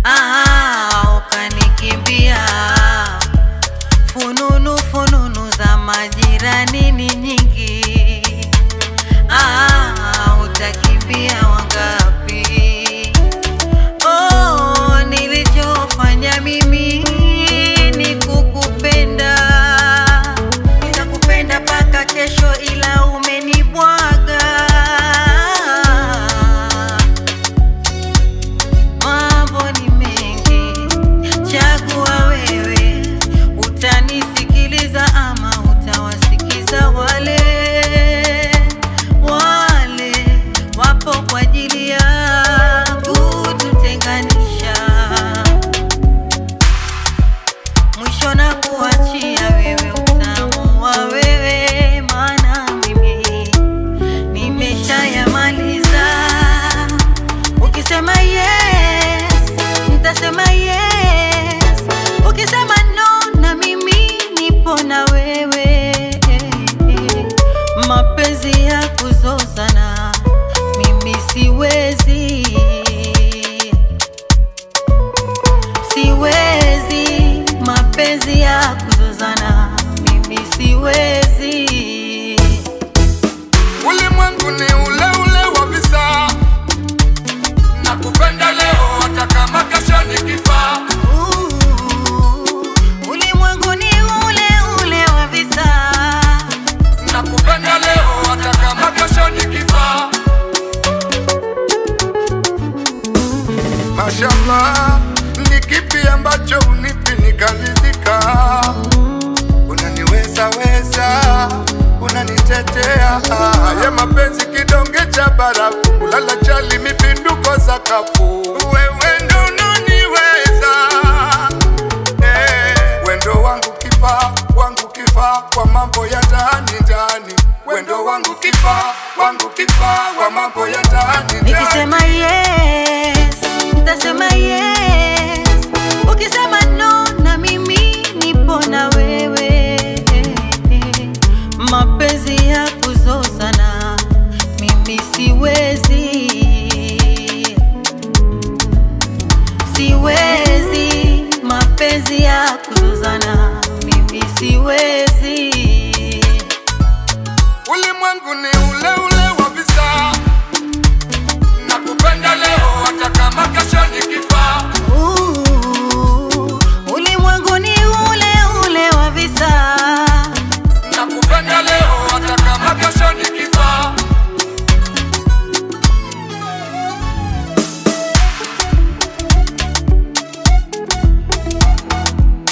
ah, ukanikimbia. Fununu fununu za majirani ni nyingi, ah, utakimbia wangapi? Oh, nilichofanya mimi ni kukupenda, nitakupenda mpaka kesho, ila umenibwaga. Mambo ni mengi, chagua wewe, utanisikiliza ama utawasikiza wale wale wapo kwa ajili ya kututenganisha. Mwisho na kuachia wewe utamu wa wewe, maana mimi nimeshayamaliza. Ukisema yes, nitasema yes. Ukisema no, na mimi nipo na wewe. Mapenzi ya kuzozana mimi siwezi, siwezi. Mapenzi ya kuzozana mimi siwezi. Ulimwengu ni ule ule wa visa, nakupenda leo hata kama kesho nikifa. Ulimwengu ni ule ule wa visa, Nakupenda leo hata kama kesho nikifa. Mashallah, ni kipi ambacho unipi nikaridhika? Unaniweza weza, unanitetea. Haya mapenzi kidonge cha barafu, ulala chali mipinduko sakafu. Wewe ndo unaniweza Eh, wendo wangu kipa wangu kifa kwa mambo ya ndani ndani, wendo wangu kipa wangu kifa kwa mambo ya ndani ndani. nikisema yes, nitasema yes. Ukisema no, na mimi nipo na wewe. Mapenzi ya kuzozana mimi siwezi, siwezi. Mapenzi ya kuzozana mimi siwezi.